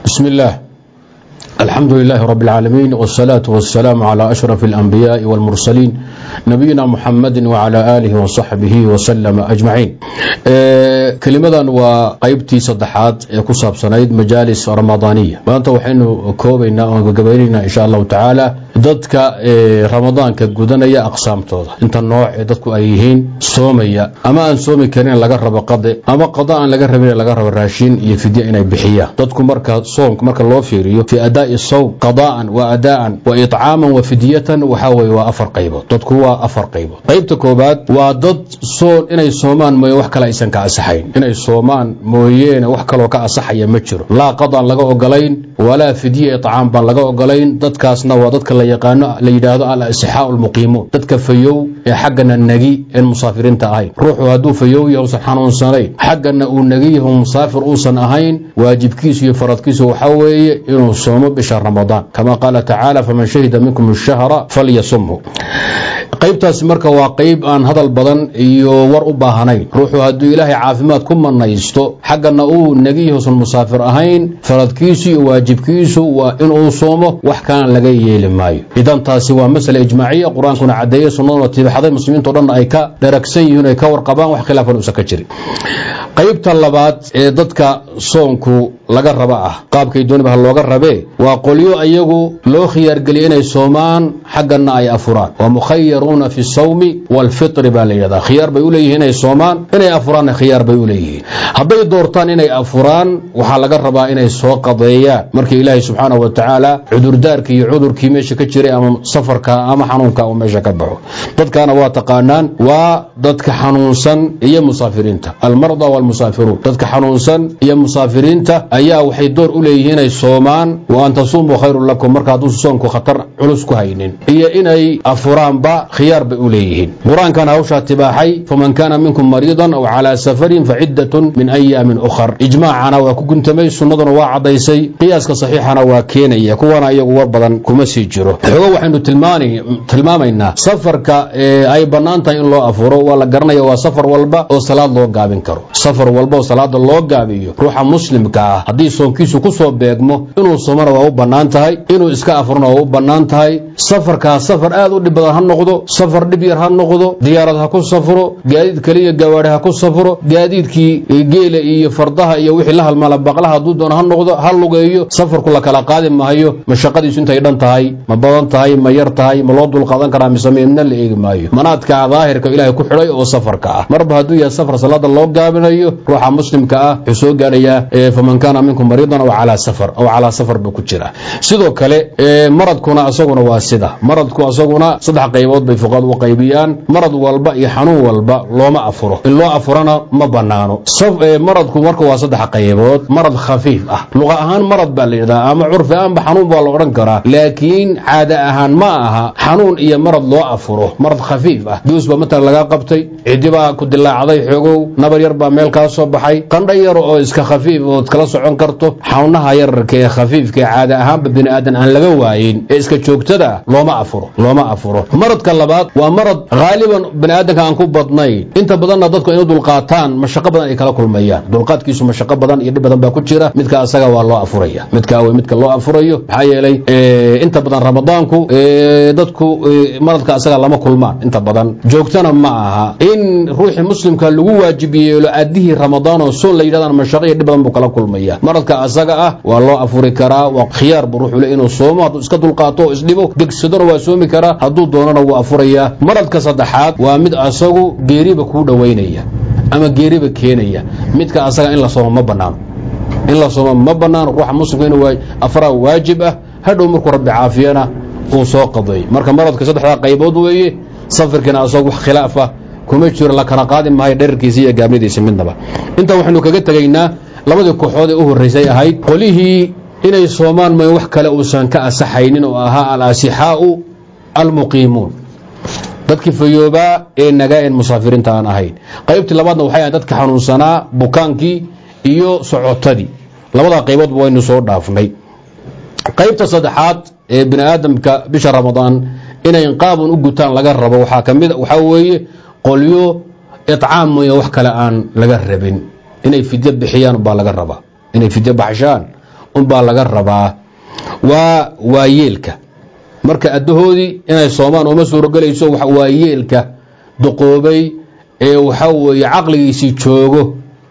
بسم الله الحمد لله رب العالمين والصلاة والسلام على أشرف الأنبياء والمرسلين نبينا محمد وعلى آله وصحبه وسلم أجمعين kelimadan waa qaybtii saddexaad ee ku saabsanayd majaalis ramadaaniya maanta waxaynu koobaynaa oon gagabaynaynaa insha allahu tacaala dadka ramadaanka gudanaya aqsaamtooda inta nooc ee dadku ay yihiin soomaya ama aan soomi karin laga rabo qade ama qada aan laga rabin laga rabo raashin iyo fidya inay bixiyaan dadku marka soomka marka loo fiiriyo fi adaa'i sawm qada'an wa adaa'an wa itcaaman wa fidyatan waxaa weye waa afar qaybood dadku waa afar qaybood qaybta koobaad waa dad soon inay soomaan mooye wax kale aysan ka asaxayn inay soomaan mooyeene wax kaloo ka asaxaya ma jiro laa qadaan laga ogolayn walaa fidye icaam baan laga ogolayn dadkaasna waa dadka la yaqaano la yidhaahdo al asixaau lmuqiimuun dadka fayow ee xaggana negi een musaafiriinta ahayn ruuxu hadduu fayow yahay usan xanuunsanayn xaggana uu negi yaho musaafir uusan ahayn waajibkiisu iyo faradkiisu waxaa weeye inuu soomo bisha ramadaan kama qaala tacaala faman shahida minkum ashahra falyasumhu qaybtaasi marka waa qayb aan hadal badan iyo war u baahanayn ruuxu hadduu ilaahay caafimaad ku manaysto xaggana uu negiyahuusan musaafir ahayn faradkiisu iyo waajibkiisu waa inuu soomo wax kalena laga yeeli maayo idan taasi waa masale ijmaaciya qur-aankuna cadeeye sunnaduna tiibxaday muslimiinto dhan ay ka dharagsan yihiin ay ka warqabaan wax khilaafan uusan ka jirin qaybta labaad ee dadka soonku laga raba ah qaabkay dooniba ha looga rabee waa qolyo ayagu loo khiyaargeliya inay soomaan xaggana ay afuraan waa mukhayaruuna fi sawmi waalfitri baa la yidhahdaa khiyaar bay u leeyihiin inay soomaan inay afuraanna khiyaar bay u leeyihiin hadday doortaan inay afuraan waxaa laga rabaa inay soo qadeeyaan markii ilaahay subxaana wa tacaala cudurdaarkii iyo cudurkii meesha ka jiray ama safarka ama xanuunka uu meesha ka baxo dadkaana waa taqaanaan waa dadka xanuunsan iyo musaafiriinta almarda waalmusaafiruun dadka xanuunsan iyo musaafiriinta ayaa waxay door u leeyihiin inay soomaan wa an tasuumuu khayrun lakum marka hadduusa soonku khatar culus ku haynin iyo inay afuraanba khiyaar bay u leeyihiin qur-aankana hawshaa tibaaxay faman kaana minkum mariidan aw calaa safarin faciddatun min ayaamin ukhar ijmaacana waa ku guntamay sunnaduna waa caddaysay qiyaaska saxiixana waa keenaya kuwana iyagu war badan kuma sii jiro xogo waxaynu tilmaamaynaa safarka ay bannaan tahay in loo afuro waa la garanaya waa safar walba oo salaad loo gaabin karo safar walba oo salaada loo gaabiyo ruuxa muslimka ah haddii soonkiisu ku soo beegmo inuu soomana waa u bannaan tahay inuu iska afurna waa u bannaan tahay safarkaas safar aad u dhib badan ha noqdo safar dhib yar ha noqdo diyaarad ha ku safro gaadiid kaliya gawaadhi ha ku safro gaadiidkii geela iyo fardaha iyo wixii la halmaala baqlaha hadduu doono ha noqdo ha lugeeyo safarku la kala qaadi maayo mashaqadiisu intay dhan tahay ma badan tahay ma yar tahay ma loo dulqaadan karaa mise midna la eegi maayo manaadka daahirka ilaahay ku xidhay oo safarka ah marba hadduu yahay safar salaada loo gaabinayo ruuxa muslimka ah wuxuu soo gaadhayaa faman kaana minkum mariidan aw calaa safar aw calaa safar buu ku jira sidoo kale maradkuna asaguna waa sida maradku asaguna saddex qaybood bay fuqaad u qaybiyaan marad walba iyo xanuun walba looma afuro in loo afurana ma banaano maradku marka waa saddex qaybood marad khafiif ah luqa ahaan marad baa la yidhahdaa ama curfi ahaanba xanuun baa la odhan karaa laakiin caada ahaan ma aha xanuun iyo marad loo afuro marad khafiif ah duus baa matalan lagaa qabtay cidi baa ku dilaacday xoogow nabar yar baa meel kaa soo baxay qandho yar oo iska khafiif ood kala socon karto xawnaha yararka ee khafiifka ee caada ahaanba bini aadan aan laga waayin ee iska joogtada looma afuro looma afuro maradka labaad waa marad haaliban bini aadanka aan ku badnayn inta badanna dadku inu dulqaataan mashaqo badan ay kala kulmayaan dulqaadkiisu mashaqo badan iyo dhib badan baa ku jira midka asaga waa loo afuraya midka w midka loo afurayo maxaa yeelay inta badan ramadaanku dadku maradka asaga lama kulmaan inta badan joogtana ma aha in ruuxii muslimka lagu waajib yeelo adihii ramadaan oo soon la yidhahdaan mashaqo iyo dhib badan buu kala kulmaya maradka asaga ah waa loo afuri karaa waa khiyaar buu ruuxu le inuu soomo hadduu iska dulqaato oo isdhibo degsadona waa soomi karaa hadduu doonana wuu afurayaa maradka saddexaad waa mid asagu geeriba kuu dhowaynaya ama geeriba keenaya midka asaga in la soomo ma banaano in la soomo ma banaano ruuxa muslimka in afraa waajib ah hadhow markuu rabbi caafiyana uu soo qadeey marka maradka saddexdaa qaybood weeye safirkiina asagoo wax khilaaf ah kuma jiro la kala qaadi maayo dherarkiisa iyo gaabnidiisa midnaba intaa waxaynu kaga tegaynaa labadii kooxood ee u horraysay ahayd qolihii inay soomaan mooye wax kale uusan ka asaxaynin oo ahaa al-asixaau almuqiimuun dadkii fayoobaa ee nagaa een musaafiriinta aan ahayn qaybtii labaadna waxay ahayd dadka xanuunsanaa bukaankii iyo socotadii labadaa qayboodba waynu soo dhaafnay qaybta saddexaad ee bini aadamka bisha ramadaan inay qaabun u gutaan laga rabo waxaa kamid waxaa weeye qolyo icaam mooye wax kale aan laga rabin inay fidyo bixiyaan baa laga rabaa inay fidyo baxshaan unbaa laga rabaa waa waayeelka marka addahoodii inay soomaan uma suurogelayso waayeelka duqoobay ee waxaa weeye caqligiisii joogo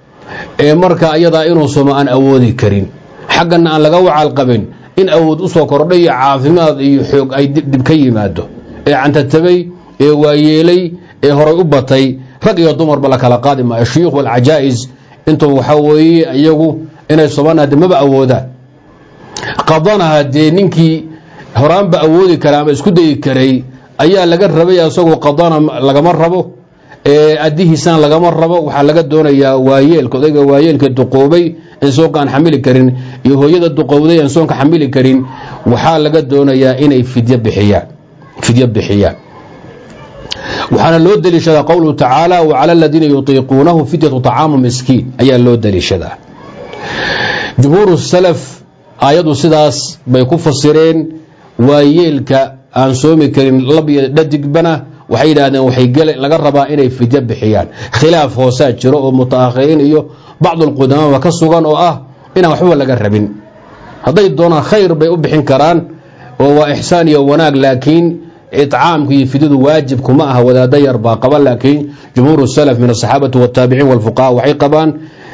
ee marka ayadaa inuu somo aan awoodi karin xaggana aan laga wacal qabin in awood usoo kordhay iyo caafimaad iyo xoog ay dib ka yimaado ee cantatabay ee waayeelay ee horay u batay rag iyo dumarba la kala qaadi maayo shuyuukh walcajaa'is intuu waxaa weeye iyagu inay somaan hadde maba awoodaan qadana haddee ninkii horaanba awoodi kara ama isku dayi karay ayaa laga rabay isagoo qadana lagama rabo addihiisana lagama rabo waxaa laga doonayaa waayeelka odayga waayeelka duqoobay in soonka aan xamili karin iyo hooyada duqowday aan soonka xamili karin waxaa laga doonayaa inay fidyo bixiyaan fidyo bixiyaan waxaana loo deliishadaa qowluhu tacaala wacala aladiina yutiiquunahu fidyatu طacaamu miskiin ayaa loo deliishadaa jumhuur salaf aayadu sidaas bay ku fasireen waayeelka aan soomi karin lab iyo dhadigbana waxay yidhaahdeen waxay laga rabaa inay fidyo bixiyaan khilaaf hoosaa jiro oo mutaakhiriin iyo bacdulqudamaaba ka sugan oo ah inaan waxba laga rabin hadday doonaan khayr bay u bixin karaan oo waa ixsaan iyo wanaag laakiin icaamku iyo fidyadu waajib kuma aha wadaada yar baa qaba laakiin jumhuur salaf min asaxaabati wataabiciin walfuqaha waxay qabaan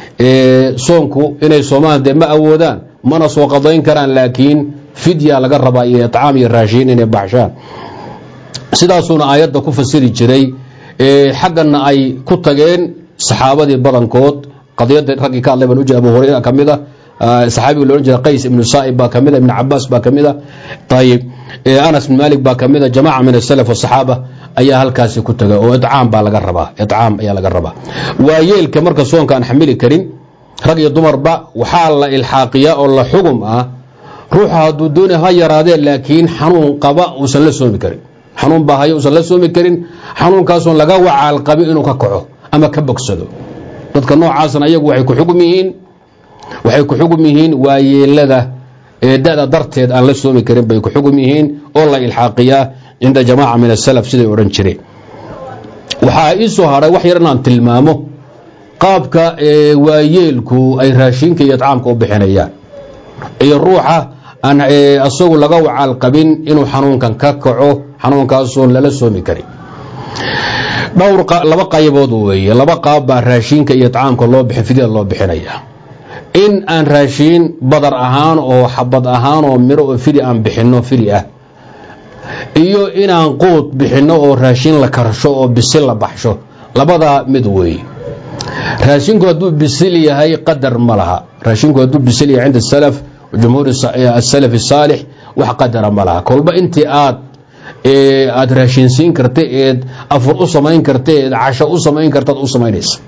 soonku inay soomaan dee ma awoodaan mana soo qadayn karaan laakiin fidya laga rabaa iyo icaam iyo raashiin inay baxshaan sidaasuuna aayadda ku fasiri jiray xaggana ay ku tageen saxaabadii badankood qadiyada raggii ka hadlay baan ujeeda abu hurayra ka mid a saxaabiga loodhan jira qays ibnu saa'ib baa ka mid a ibnu cabaas baa ka mid a ayib anas bin malik baa ka mid a jamaaca min asalaf wasaxaaba ayaa halkaasi ku taga oo icaam baa laga rabaa icaam ayaa laga rabaa waayeelka marka soonka aan xamili karin rag iyo dumarba waxaa la ilxaaqiyaa oo la xugum ah ruuxa hadduu doonay ha yaraadee laakiin xanuun qaba uusan la soomi karin xanuun baa hayo uusan la soomi karin xanuunkaasoon laga wacaal qabin inuu ka kaco ama ka bogsado dadka noocaasna ayagu waxay ku xugum yihiin waxay ku xugum yihiin waayeelada ee da-da darteed aan la soomi karin bay ku xugum yihiin oo la ilxaaqiyaa cinda jamaaca min asalaf siday odhan jireen waxaa ii soo hadhay wax yar inaan tilmaamo qaabka waayeelku ay raashinka iyo icaamka u bixinayaan iyo ruuxa aan asagu laga wacaal qabin inuu xanuunkan ka kaco xanuunkaasoon lala soomi karin dhowr laba qaybood weeye laba qaab baa raashinka iyo icaamka loo bixin fidyada loo bixinaya in aan raashiin badar ahaan oo xabad ahaan oo miro oo fidi aan bixinno fidi ah iyo inaan quud bixinno oo raashin la karsho oo bisil la baxsho labadaa mid weeye raashinku hadduu bisil yahay qadar ma laha raashinku hadduu bisil yahay cinda salaf jumhuur asalaf asaalix wax qadara ma laha kolba intii aad aada raashinsiin karta eed afur u samayn karta eed casho u samayn kartaad u samaynaysa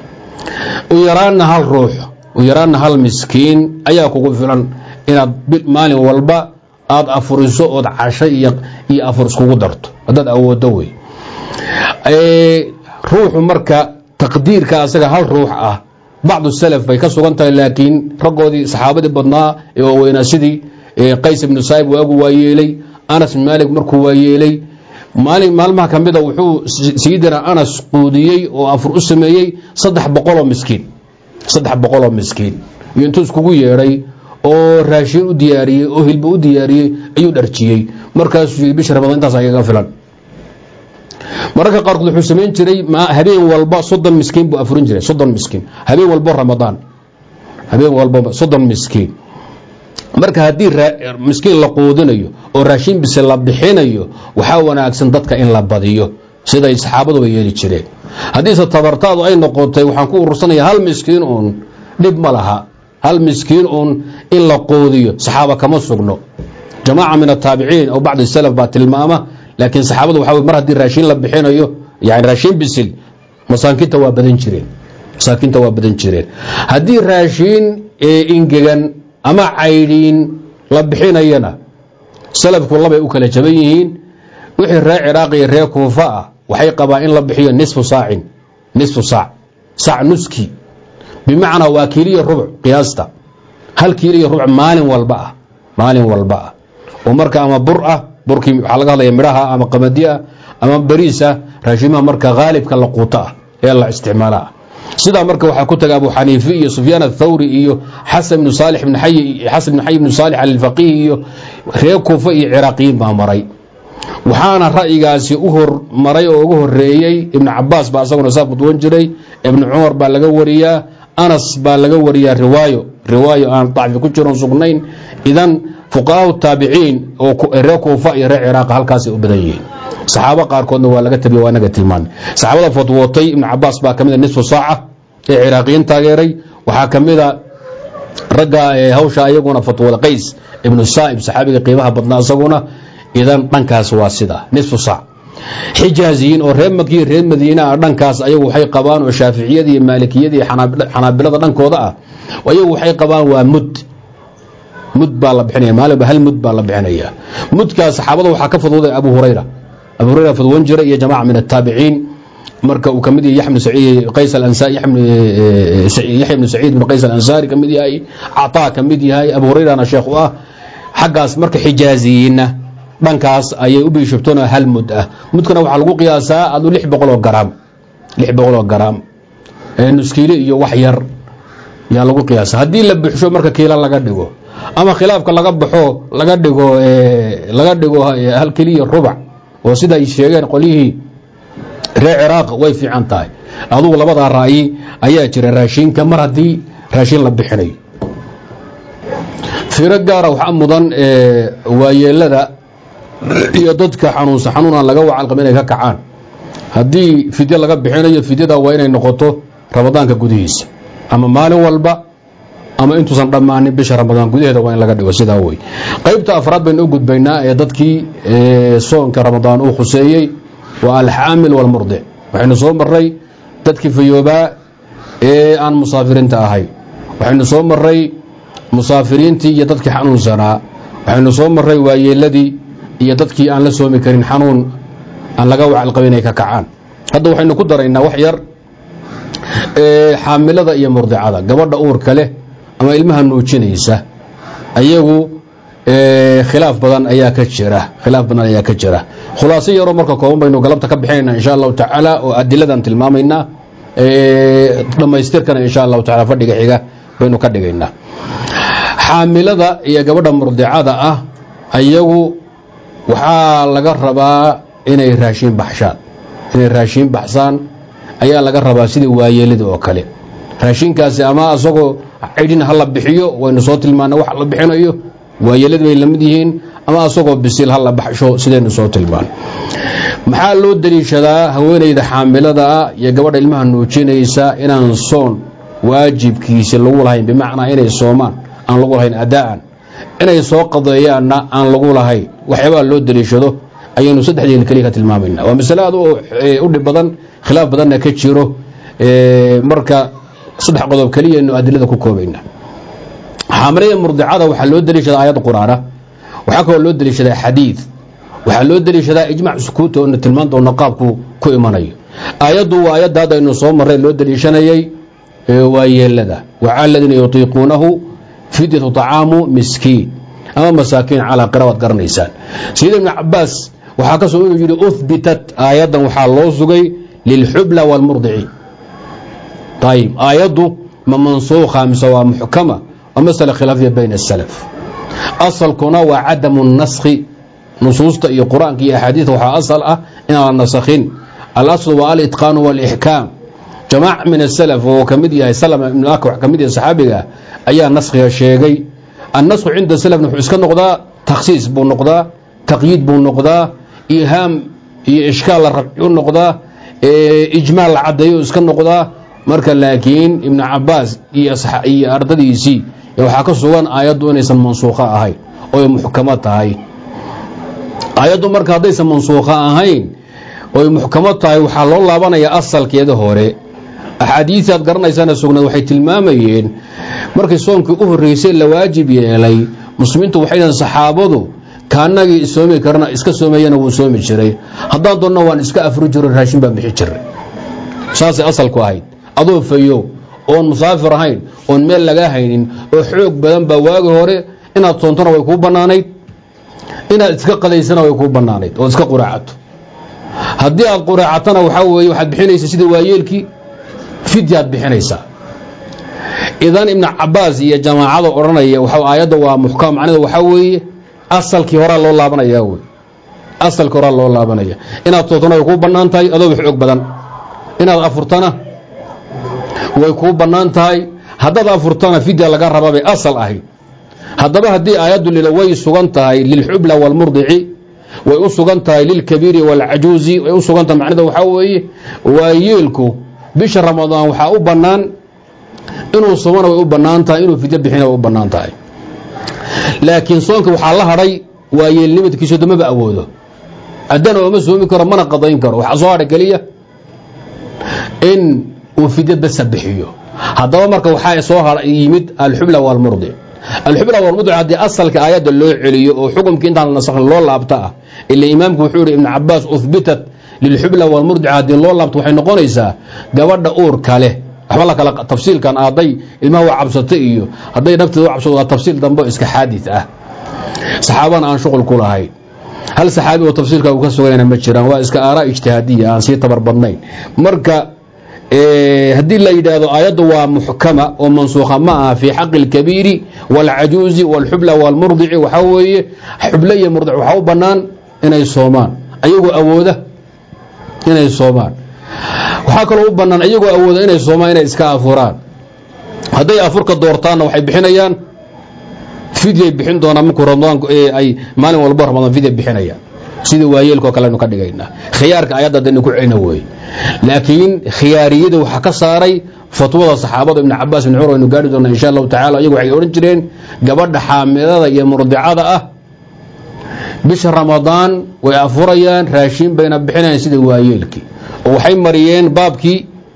u yaraanna hal ruux u yaraanna hal miskiin ayaa kugu filan inaad maalin walba aada afuriso ood casho iyo afur iskugu darto haddaad awoodo wey ruuxu marka taqdiirka asaga hal ruux ah bacdu salaf bay ka sugan tahay laakiin raggoodii saxaabadii badnaa ee waaweynaa sidii qays ibnu saa'ib waagu waayeelay anas bin maalik markuu waayeelay maalin maalmaha ka mida wuxuu sayidina anas quudiyey oo afur u sameeyey saddex boqoloo miskiin saddex boqoloo miskiin iyo intuu iskugu yeedhay oo raashin u diyaariyey oo hilba u diyaariyey ayuu dharjiyey markaasuu yii bisha ramadaan intaas agaga filan mararka qaarkood wuxuu samayn jiray habeen walba soddon miskiin buu afurin jiray soddon miskiin habeen walbo ramadaan habeen walba soddon miskiin marka haddii miskiin la quudinayo oo raashin bise la bixinayo waxaa wanaagsan dadka in la badiyo siday saxaabaduba yeeli jireen haddiise tabartaadu ay noqotay waxaan ku urursanaya hal miskiin uun dhib ma laha hal miskiin uun in la quudiyo saxaaba kama sugno jamaaca min ataabiciin aw bacdi salaf baa tilmaama laakiin saxaabadu waxa mar haddii raashin la bixinayo yani raashin bisil masaakinta waa badan jireen masaakinta waa badan jireen haddii raashin ingegan ama caydhiin la bixinayana salafku labay u kala jaban yihiin wixii ree ciraaq iyo ree kuufa ah waxay qabaan in la bixiyo nisfu saacin nisfu saac saac nuski bimacnaa waa kiiliyo rubuc qiyaasta hal kiiliyo rubuc maalin walba ah maalin walba ah oo marka ama bur ah burkii waxaa laga hadlaya midhaha ama qamadi ah ama bariis ah raashimaha marka haalibka la quuto ah ee la isticmaala ah sidaa marka waxaa ku taga abu xaniife iyo sufyaan athawri iyo xasan ibnu saalix ibn xayi xasan ibn xayi ibnu saalix alfaqiih iyo reer kuufa iyo ciraaqiyiin baa maray waxaana ra'yigaasi u hormaray oo ugu horeeyey ibnu cabaas baa isaguna saa fudwan jiray ibnu cumar baa laga wariyaa anas baa laga wariyaa riwaayo riwaayo aan dacfi ku jiron sugnayn idan fuqahaa taabiciin oo reer kuufa iyo reer ciraaqa halkaasay u badan yihiin saxaabo qaarkoodna waa laga tabiya waa inaga tilmaanay saxaabada fatwootay ibnu cabaas baa kamid a nisfu saaca ee ciraaqiyiin taageeray waxaa ka mida ragga hawsha ayaguna fatwada qays ibnu saa'ib saxaabiga qiimaha badnaa isaguna idan dhankaas waa sida nisfu saac xijaaziyiin oo reer makiyo reer madiina ah dhankaas ayagu waxay qabaan oo shaaficiyada iyo maalikiyada iyo xanaabilada dhankooda ah ayagu waxay qabaan waa mud mud baa la bixinaya maalinba hal mud baa la bixinaya mudkaas saxaabada waxaa ka fadwooday abu hurayra abu hurayra fadwan jira iyo jamaca min ataabiciin marka uu kamid yahay qays yaxya bnu saciid bn qays alansaari kamid yahay cataa kamid yahay abu hurayrana sheekh u ah xaggaas marka xijaaziyiinna dhankaas ayay u biishubtoona hal mud ah mudkana waxaa lagu qiyaasaa adu lix boqoloo garaam lix boqoloo garaam nuskiile iyo wax yar yaa lagu qiyaasa haddii la buxsho marka kiila laga dhigo ama khilaafka laga baxo laga dhigo laga dhigo hal keliya rubac oo sida ay sheegeen qolyihii reer ciraaq way fiican tahay adugu labadaa ra'yi ayaa jira raashinka mar haddii raashin la bixinayo fiiro gaara waxaa mudan waayeelada iyo dadka xanuunsa xanuunaan laga wacalqaba inay ka kacaan haddii fidyo laga bixinayo fidyada waa inay noqoto ramadaanka gudihiisa ama maalin walba ama intuusan dhammaanin bisha ramadaan gudaheeda waa in laga dhigo sidaa wey qaybta afraad baynu u gudbaynaa ee dadkii soonka ramadaan uu khuseeyey waa alxaamil walmurdic waxaynu soo maray dadkii fayoobaa ee aan musaafiriinta ahay waxaynu soo maray musaafiriintii iyo dadkii xanuunsanaa waxaynu soo maray waayeeladii iyo dadkii aan la soomi karin xanuun aan laga wacalqaba inay ka kacaan hadda waxaynu ku daraynaa wax yar xaamilada iyo murdicada gabadha uurka leh ama ilmaha nuujinaysa ayagu khilaaf badan ayaa ka jira khilaaf badan ayaa ka jira khulaaso yaroo marka kooban baynu galabta ka bixinayna insha allahu tacaala oo adiladan tilmaamaynaa dhammaystirkana insha allahu taala fadhiga xiga baynu ka dhigaynaa xaamilada iyo gabadha murdicada ah ayagu waxaa laga rabaa inay raashiin baxshaan inay raashiin baxsaan ayaa laga rabaa sidii waayeelida oo kale raashinkaasi ama asagoo cidhin ha la bixiyo waynu soo tilmaana wax la bixinayo waayeelad bay lamid yihiin ama asagoo bisil ha la baxsho sidaynu soo tilmaan maxaa loo daliishadaa haweenayda xaamilada iyo gabadha ilmaha nuujinaysa inaan soon waajibkiisi lagu lahayn bimacnaa inay soomaan aan lagu lahayn adaa'an inay soo qadeeyaanna aan lagu lahayn waxyaabaa loo daliishado ayaynu saddexdeen keliya ka tilmaamayna waa masale aad u dhib badan khilaaf badanna ka jiro marka saddex qodob keliyaynu adilada ku koobayna xaamilada murdicada waxaa loo daliishadaa aayad quraana waxaa kaloo loo daliishadaa xadiid waxaa loo daliishadaa ijmac sukuuta oona tilmaan doona qaabku ku imanayo aayaddu waa aayadda hadda aynu soo marray loo daliishanayay waa yeelada wacala aladiina yutiiquunahu fidyatu طacaamu miskiin ama masaakiin calaa qira waad garanaysaan sayid ibnu cabaas waxaa ka soo inuu yidhi uhbitat aayaddan waxaa loo sugay lilxubla wاlmurdici ayib aayaddu ma mansuukha mise waa muxkama waa masala khilaafiya bayna asalaf asalkuna waa cadamu naskhi nusuusta iyo qur-aanka iyo axaadiida waxaa asal ah inaan la nasakhin alaslu waa alitqaanu walixkaam jamaac min asalaf oo ka mid yahay salama ibnu akwax ka mid yahay saxaabiga ayaa naskhiga sheegay annasku cinda salafna wuxuu iska noqdaa takhsiis buu noqdaa taqyiid buu noqdaa ihaam iyo ishkaal la rabci u noqdaa ijmaal la caddeeyo iska noqdaa marka laakiin ibnu cabaas iyo ardadiisii waxaa ka sugan aayaddu inaysan mansuukho ahayn oy muxkamo tahay aayaddu marka haddaysan mansuukho ahayn oy muxkamo tahay waxaa loo laabanayaa asalkeeda hore axaadiisi aad garanaysaana sugnaed waxay tilmaamayeen markii soonkii u horreysay la waajib yeelay muslimiintu waxay dhahen saxaabadu kaanagii soomi karana iska soomeeyana wuu soomi jiray haddaan doonna waan iska afri jiro raashin baan bixi jiray saasay asalku ahayd adoo fayo oon musaafir ahayn oon meel lagaa haynin oo xoog badan baa waagi hore inaad soontona way kuu bannaanayd inaad iska qadaysana way kuu bannaanayd ood iska quraacato haddii aad quraacatana waxaa weeye waxaad bixinaysa sida waayeelkii fidyaad bixinaysaa idan ibnu cabaas iyo jamaacada odhanaya aayadda waa muxkam macnada waxaa weeye asalkii horaa loo laabanaya wey asalkii horaa loo laabanaya inaad tootana way kuu bannaan tahay adoo wax og badan inaad afurtana way kuu bannaan tahay haddaad afurtana fidya laga rabaa bay asal ahayd haddaba haddii aayaddu lila way sugan tahay lilxubla waalmurdici way u sugan tahay lilkabiiri waalcajuuzi way u sugan tahay macnada waxaa weeye waa yeelku bisha ramadaan waxaa u bannaan inuu sumana way u bannaan tahay inuu fidyo bixina way u bannaan tahay laakiin soonka waxaa la hadhay waa yeelnimadkiisu damaba awoodo haddana ooma soomi karo mana qadayn karo waxaa soo hadha keliya in uu fidyo basa bixiyo haddaba marka waxaa soo yimid alxubla waalmurdic alxubla waalmurdic haddii asalka aayadda loo celiyo oo xukumkii intaan nasakhin loo laabta ah ila imaamku wuxuu yihi ibnu cabaas uhbitat lilxubla waalmurdic haddii loo laabto waxay noqonaysaa gabadha uurka leh waxba la kala tafsiilkan hadday ilmaha waa cabsato iyo hadday nafteeda u cabsato waa tafsiil dambe iska xaadid ah saxaabana aan shuqul ku lahayn hal saxaabi oo tafsiilka uu ka sugayna ma jiraan waa iska aaraa ijtihaadiya aan sii tabar badnayn marka haddii la yidhaahdo aayaddu waa muxkama oo mansuukha ma aha fii xaqi اlkabiiri wاlcajuuzi wاlxubla wاlmurdici waxaa weeye xuble iyo murdic waxaa u bannaan inay soomaan ayagoo awooda inay soomaan waxaa kaloo u bannaan iyagoo awooda inay soomaan inay iska afuraan hadday afurka doortaanna waxay bixinayaan fidyay bixin doonaan markuu ramadaanku ay maalin walbo ramadaan fidya bixinayaan sida waayeelkao kale aynu ka dhigaynaa khiyaarka ayadda adaynu ku celina weeye laakiin khiyaariyada waxaa ka saaray fatwada saxaabada ibn cabaas ibn cumar aynu gaari doona insha allahu tacala iyagu waxay odhan jireen gabadha xaamilada iyo murdicada ah bisha ramadaan way afurayaan raashiin bayna bixinayaan sida waayeelkii oo waxay mariyeen baabkii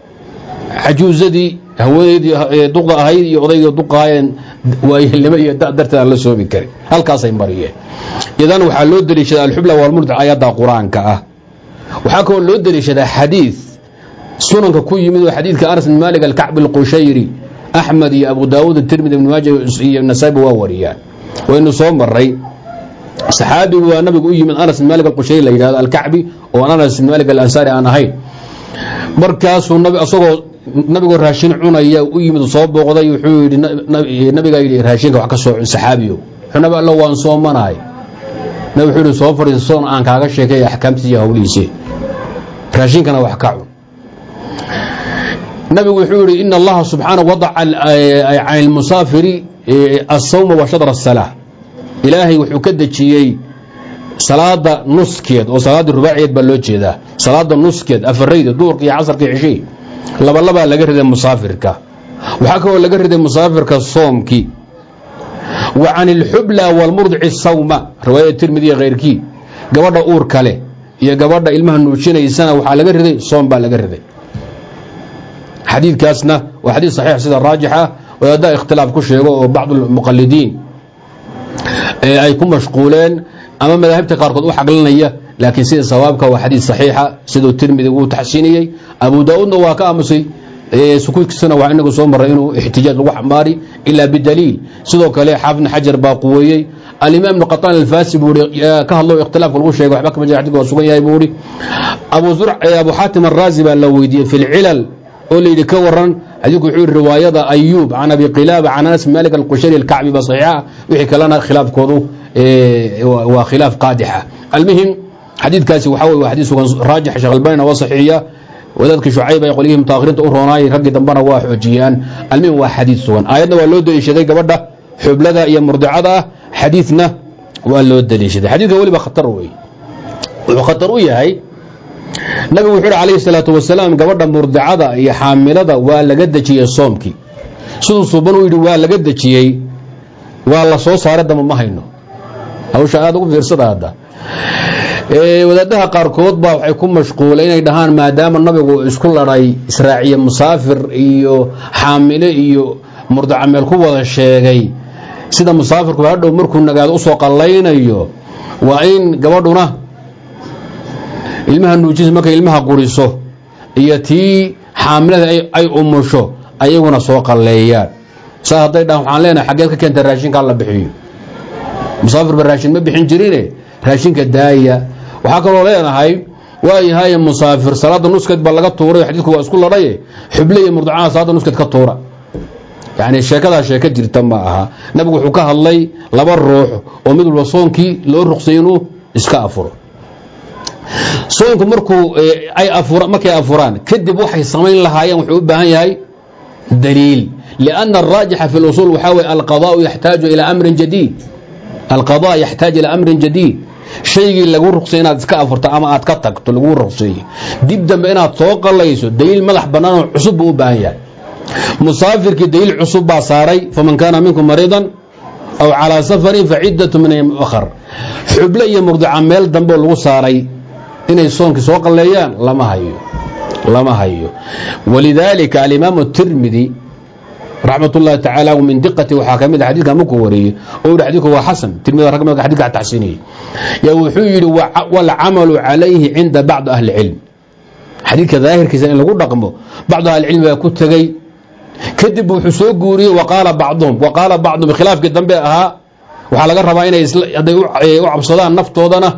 cajuusadii haweeneydii duqda ahayd iyo odaygii duqaayeen waayeelnimo iyo da darteed aan la soomi karin halkaasay mariyeen idan waxaa loo deliishadaa alxubla waalmurdic ayadda qur-aanka ah waxaa kaloo loo deliishadaa xadiid sunanka ku yimid oo xadiidka anas bin maalik alkacbi alqushayri axmed iyo abu daawuud tirmidi ibn maaja iyo nasaabi waa wariyaan waynu soo maray saxaabigu waa nabigu u yimid anas bin maalik alqushayri la yidhahdo alkacbi oo anas bin maalik alansaari aan ahayn markaasuu isagoo nabigoo raashin cunaya u yimid soo booqday wuxuu yidhi nabigaa yidhi raashinka wax ka soo cun saxaabiyo wuxuu nabi allo waan soomanahay nabi wuxuu yidhi soo fadhiisa soon aan kaaga sheekay axkaamtiisa iyo hawlihiisii raashinkana wax ka cun nabigu wuxuu yidhi ina allaha subxaanahu wadaca can ilmusaafiri asawma wa shadra asalaa ilaahay wuxuu ka dejiyey salaada nuskeed oo salaaddii rubaaciyeed baa loo jeedaa salaada nuskeed afarayda duurka iyo casarka iyo cishii labalabaa laga riday musaafirka waxaa kaloo laga riday musaafirka soomkii wa can ilxubla waalmurdici sawma riwaayada tirmidi iyo khayrkii gabadha uur kale iyo gabadha ilmaha nuujinaysana waxaa laga riday soom baa laga riday xadiidkaasna waa xadiid saxiix sida raajixa wadaaddaa ikhtilaaf ku sheego oo bacdu lmuqalidiin ay ku mashquuleen ama madaahibta qaarkood u xaglinaya laakiin sida sawaabka waa xadiid saxiixa siduu tirmidi uu taxsiiniyey abu daa-uudna waa ka aamusay sukuudkiisana waa inagu soo maray inuu ixtijaaj lagu xambaari ilaa bidaliil sidoo kale xaafidna xajar baa quweeyey alimaam ibnu qataan alfasi buu i ka hadlo ikhtilaafka lagu sheegay waxba kama jira xadidka waa sugan yahay buu ihi abu abu xaatim araazi baa la weydiiyey fi lcilal oo layidhi ka waran xadiidku wuxuu yihi riwaayada ayuub can abi qilaaba can anas malik alqushari alkacbi ba saxiixa wixii kalena khilaafkoodu waa khilaaf qaadixa almuhim xadiidkaasi waxaa wey waa xadiid sugan raajix sheekh albanina waa saxiixiya wadaadkii shucayb ay qolyihii mutaahiriinta u roonaayay raggii dambena waa xoojiyaan almuhim waa xadiid sugan aayadna waa loo deliishaday gabadha xublada iyo murdicada ah xadiidna waa loo deliishaday xadiidka weliba khatar wey wuxuu khatar u yahay nabigu wuxuu uhi calayhi salaatu wasalaam gabadha murdicada iyo xaamilada waa laga dejiyey soomkii siduu suuban u yidhi waa laga dejiyey waa la soo saaray damba ma hayno hawsha aada ugu fiirsada hadda wadaadaha qaarkood baa waxay ku mashquulay inay dhahaan maadaama nabigu isku ladhay israaciye musaafir iyo xaamile iyo murdica meel ku wada sheegay sida musaafirku hadhow markuu nagaado usoo qallaynayo waa in gabadhuna ilmaha nuujis markay ilmaha quriso iyo tii xaamilada ay umusho ayaguna soo qalleeyaan saa hadday dhahan waxaan leenahay xaggeed ka keenta raashinka alla bixiyo musaafirba raashin ma bixin jirine raashinka daaya waxaa kaloo leenahay waayahay musaafir salaada nuskeed baa laga tuuray xadiidku waa isku ladhaye xuble iyo murdacada salaada nuskeed ka tuura yani sheekadaa sheeko jirta ma aha nabigu wuxuu ka hadlay laba ruux oo mid walba soonkii loo ruqsay inuu iska afuro soonku markuu ay markay afuraan kadib waxay samayn lahaayeen wuxuu u baahan yahay daliil lianna araajixa fi lusuul waxaa weye alqadaau yaxtaaju ilaa amrin jadiid alqada yaxtaaj ilaa amrin jadiid shaygii lagu ruqsay inaad iska afurto ama aad ka tagto laguu ruqseeye dib dambe inaad soo qalayso daliil madax bannaanoo cusub buu u baahan yahay musaafirkii daliil cusub baa saaray faman kaana minkum mariidan aw calaa safarin facidatu min ayam akhar xuble iyo murdica meel dambeoo lagu saaray inay soonkii soo qalleeyaan lama hayo lama hayo walidaalika alimaamu tirmidi raxmat ullahi tacaala min diqati waxaa ka mid a xadidka markuu wariyey oo yihi xadidku waa xasan tirmidi rag mid xadidka taxsiiniyey yaa wuxuu yidhi waalcamalu calayhi cinda bacdi ahli cilm xadiidka daahirkiisa in lagu dhaqmo bacdu ahlicilmi baa ku tegey kadib wuxuu soo guuriyey waqaala bacduhum waqaala bacduhum khilaafkii dambe ahaa waxaa laga rabaa inay hadday u cabsadaan naftoodana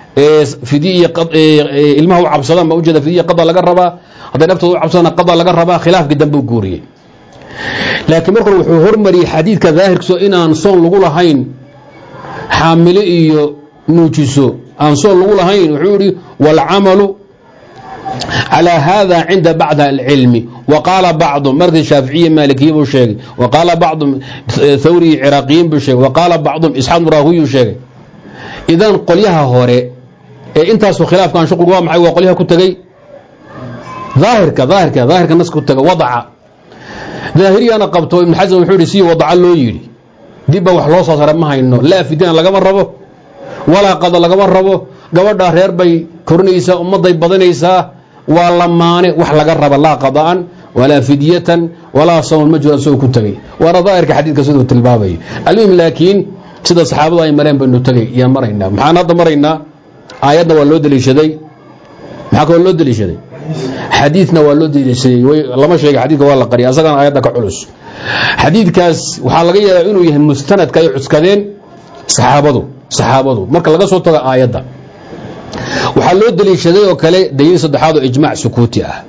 ilmaha u cabsadaan ma ujeeda fidiya qada laga rabaa hadday naftooda u cabsadaan qada laga rabaa khilaafkii dambe u guuriyey laakiin markan wuxuu hormariyey xadiidka daahirkiiso inaan soon lagu lahayn xaamilo iyo nuujiso aan soon lagu lahayn wuxuu yihi waalcamalu calى hada cinda bacd alcilmi waqaala bacdum markii shaaficiye maalikiye buu sheegay waqaala bacdum thawri iyo ciraaqiyiin buu sheegay waqaala bacdum isxaaq muraahuyu sheegay idan qolyaha hore ee intaasu khilaafkan shuqul waa maxay waa qolyaha ku tegey daahirka daahirka daahirka nas ku taga wadaca daahiriyana qabto ibn xasan wuxuu yihi si wadaca loo yidhi dibba wax loo soo sara ma hayno laa fidina lagama rabo walaa qada lagama rabo gabadha reer bay korinaysaa ummadday badanaysaa waa lamaane wax laga raba laa qada'an walaa fidyatan walaa sawman ma jiro isagoo ku tegey waana daahirka xadiidka siduu tilmaamaya almuhim laakiin sida saxaabadu ay mareen baynu tegey iyaan maraynaa maxaan hadda maraynaa aayadna waa loo deliishaday maxaa kaloo loo deliishaday xadiidna waa loo deliishaday lama sheega xadidka waa la qariya asagana aayadda ka culus xadiidkaas waxaa laga yaabaa inuu yahay mustanadka ay cuskadeen saxaabadu saxaabadu marka laga soo tago aayadda waxaa loo deliishaday oo kale daliil saddexaad oo ijmac sukuuti ah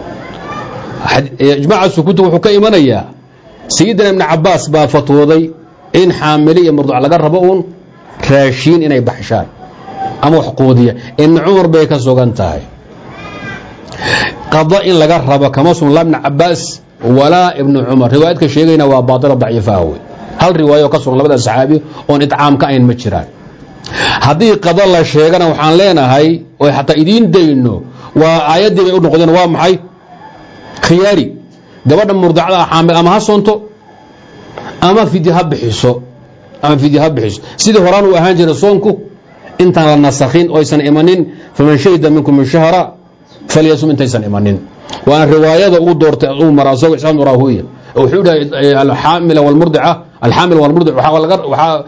ijmaca sukuuti wuxuu ka imanayaa sayidina ibni cabaas baa fatwooday in xaamile iyo murduc laga rabo uun raashiin inay baxshaan ama wax quudiya ibni cumar bay ka sugan tahay qada in laga rabo kama sugan laa ibni cabaas walaa ibni cumar riwaayadka sheegayna waa baatila daciifaha wey hal riwaayo ka sugan labada saxaabi oon itcaam ka ayn ma jiraan haddii qada la sheegana waxaan leenahay oy xataa idiin dayno waa aayaddii bay u noqdeen waa maxay khiyaari gabadha murdacda xaamil ama ha soonto ama fidya ha bixiso ama fidya ha bixiso sidii horaan uu ahaan jiray soonku intaan la nasakhin oysan imanin faman shahida minkum shahra falyasum intaysan imanin waana riwaayada uu doortay uu mara asagoo isaan raahuya wuxuu dhahay alxaamila walmurdica alxaamil walmurdic waxaa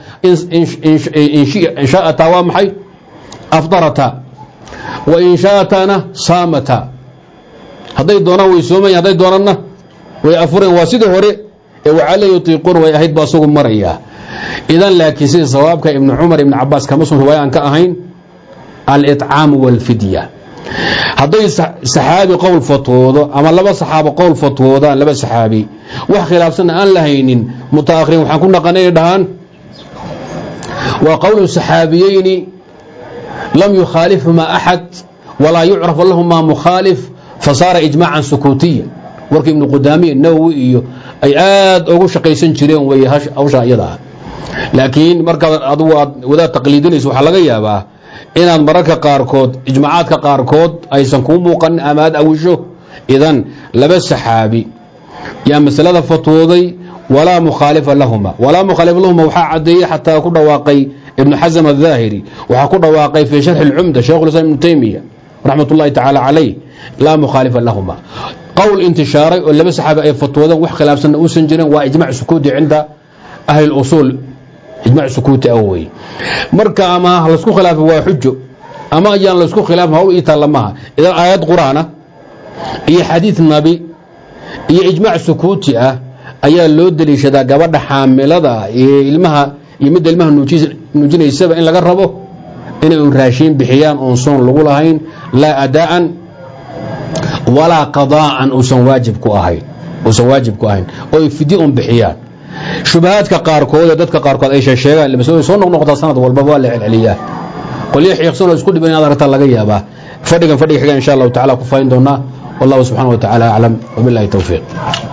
in shaa'ataa waa maxay afdarata wa in shaa'atana saamata hadday doonaan way soomayan hadday doonanna way afureen waa sidii hore ee wacala yutiiquun way ahayd ba asagu marayaa idan laakiin sida sawaabka ibni cumar ibni cabaas kama sun riwaaya aan ka ahayn alطcaamu wاlfidya hadday saxaabi qowl fatwoodo ama laba saxaabo qowl fatwoodaan laba saxaabi wax khilaafsanna aan la haynin mutaakhirin waxaan ku naqana inay dhahaan waa qowlu saxaabiyeyni lam yukhaalifhumaa axad walaa yucraf lahumaa mukhaalif fasaara ijmaacan sukuutiya warka ibnu qudaamiya nawowi iyo ay aad ugu shaqaysan jireen wey hawshaa iyada ah laakiin markaad adugu aad wadaad taqliidinayso waxaa laga yaabaa inaad mararka qaarkood ijmaacaadka qaarkood aysan kuu muuqanin ama aad awisho idan laba saxaabi yaa masalada fatwooday walaa mukhaalifa lahuma walaa mukhaalifa lahuma waxaa cadeeyey xataa ku dhawaaqay ibnu xasm الظaahiri waxaa ku dhawaaqay fii sharxi اlcumda shaikh islam ibnu taymiya raxmat ullahi tacaala calayh laa mukhaalifa lahuma qowl intishaaray oo laba saxaabi ay fatwoodeen wax khilaafsanna uusan jirin waa ijmac sukuuti cinda ahli اlusuul ijmac sukuuti ah wey marka ama laysku khilaafo waa xujo ama ayaan laysku khilaafin hawl ii taalla maha idan aayad qur'aana iyo xadiid nabi iyo ijmac sukuuti ah ayaa loo deliishadaa gabadha xaamilada iyo ilmaha iyo midda ilmaha nuujinaysaba in laga rabo inay un raashiin bixiyaan oon soon lagu lahayn laa adaa'an walaa qadaa'an uusan waajib ku ahayn uusan waajib ku ahayn oo ay fidye un bixiyaan shubahaadka qaarkood ee dadka qaarkood ay sheegaan masalooyin soo noqnoqdaa sanad walbaba waa la celceliyaa qolyo xiiqsanoo isku dhiban inaad aragtaa laga yaabaa fadhigan fadhiga xiga insha allahu tacala ku fayn doonaa wallahu subxana wa tacaala aclam wabilahi towfiiq